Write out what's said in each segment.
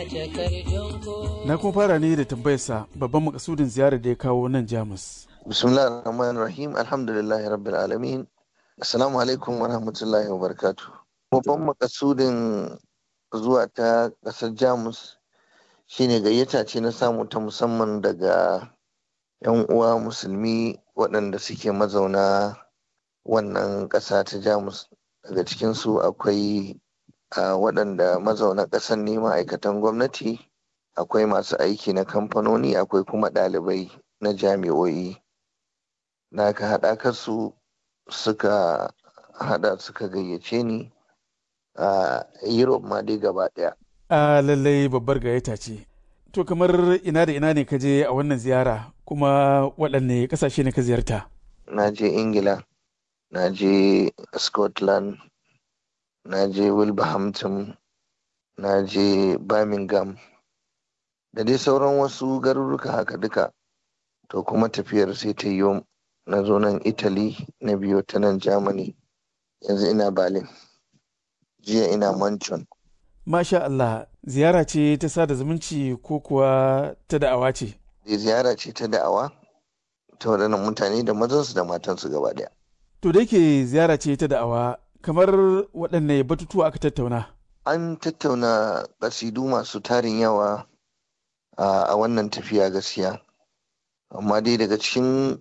Na kuma fara ne da tambayarsa babban makasudin ziyarar da ya kawo nan Jamus. Bismillah ar-Rahman rahim Alhamdulillahi Rabbil Alamin. Assalamu alaikum wa rahmatullahi wa barakatu. Babban makasudin zuwa ta ƙasar Jamus shine gayyata ce na samu ta musamman daga 'yan uwa musulmi waɗanda suke mazauna wannan ƙasa ta Jamus. Daga cikinsu akwai a waɗanda mazauna ƙasar ne ma'aikatan gwamnati, akwai masu aiki na kamfanoni, akwai kuma ɗalibai na jami'o'i. Na ka haɗa su suka hada suka gayyace ni a Europe ma dai gaba ɗaya. A lallai babbar gayyata ce. To kamar ina da ina ne ka je a wannan ziyara kuma waɗanne ƙasashe ne ka ziyarta? Na je Ingila, na je Scotland, na je Wilberhampton, na je Birmingham, da dai sauran wasu garuruka haka duka. To kuma tafiyar sai ta yi na zo nan Italy na biyo ta nan Germany yanzu ina Berlin jiya ina Manchon. Masha Allah ziyara ce ta sada zumunci ko kuwa ta da'awa ce? Ziyara ce ta da'awa ta waɗannan mutane da mazansu da matansu gaba ɗaya. To da yake ziyara ce ta da'awa kamar waɗanne batutuwa aka tattauna? An tattauna ƙasidu masu tarin yawa a wannan tafiya gaskiya. Amma dai daga cikin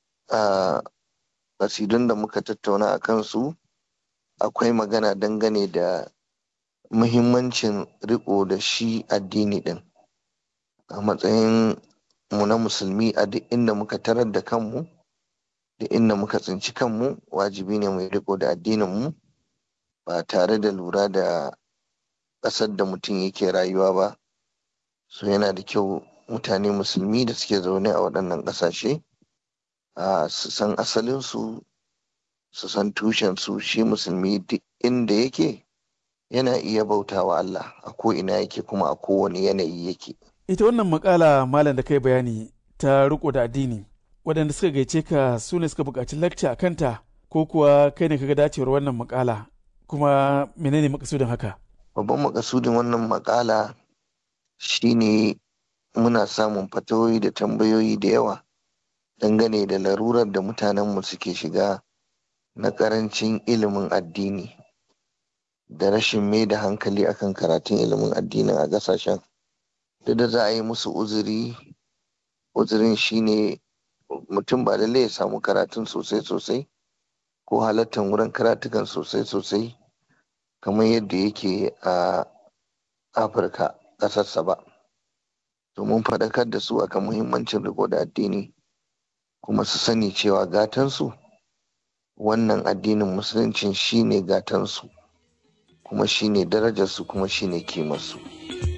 ƙasidun da muka tattauna a kansu akwai magana dangane da muhimmancin riko da shi addini ɗin a matsayin mu na musulmi a duk inda muka tarar da kanmu da inda muka tsinci kanmu wajibi ne mai riko da addininmu ba tare da lura da ƙasar da mutum yake rayuwa ba so yana da kyau mutane musulmi da suke zaune a waɗannan ƙasashe su san asalinsu su san tushensu shi musulmi duk inda yake yana iya bautawa Allah a ko ina yake kuma a kowane yanayi yake. Ita wannan makala malam da kai bayani ta riko da addini waɗanda suka gaice ka su ne suka buƙaci lakca a kanta ko kuwa kai ne kaga dacewar wannan makala kuma menene makasudin haka? Babban makasudin wannan makala shine muna samun fatawoyi da tambayoyi da yawa dangane da larurar da mutanenmu suke shiga na ƙarancin ilimin addini da rashin mai da hankali akan karatun ilimin addinin a ƙasashen duk da za a yi musu uzuri uzurin shine mutum ba lallai ya samu karatun sosai sosai ko halattar wurin karatukan sosai sosai kamar yadda yake a afirka ƙasarsa ba domin faɗakar da su akan muhimmancin riko da addini kuma su sani cewa gatansu wannan addinin musuluncin shine gatansu kuma shine darajarsu kuma shine kimarsu.